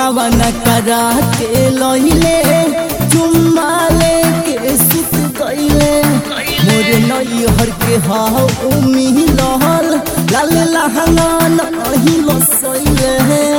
गवन करा के लइले चुम्मा लेके सुत गइले मोर नई हर के हाउ मिलल लाल लहंगा नहीं लसइले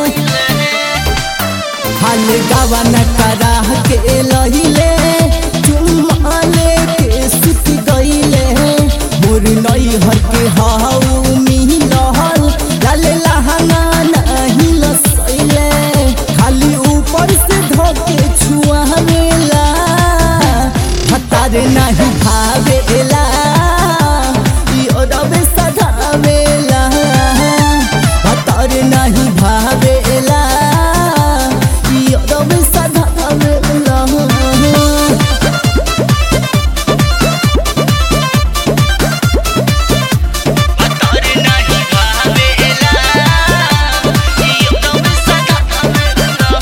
हाल गवन करा के लइले चुम्मा लेके सुत गइले मोर नई हर के हाउ मिलल लाल लहंगा नहीं लसइले खाली ऊपर से धोके छुआवेला हतार नहीं भावेला ई ओदबे सधावेला हतार नहीं भावेला ई ओदबे सधावेला अतर नाही भावेला एकदम सदा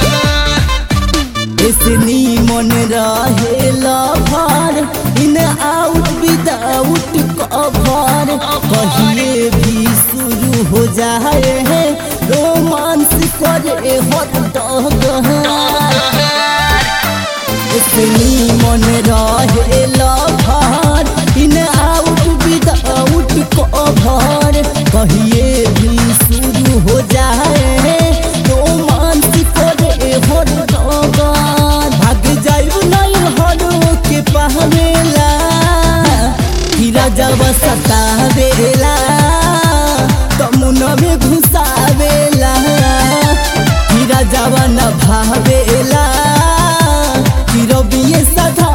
इसनी मन रहेला भार इन आउट विदाउट कवर कहिए भी शुरू हो जाए है रोमांस करे हद इसनी मन रहेला भार इन आउट विदाउट कवर कहिए भी शुरू हो जाए रोमांस करे हद भाग जाइब नहीं हरो के पहवेला हीरा जब सतावेला तमुन में घुसावेला हीरा जब न भावेला हीरो बिये सधा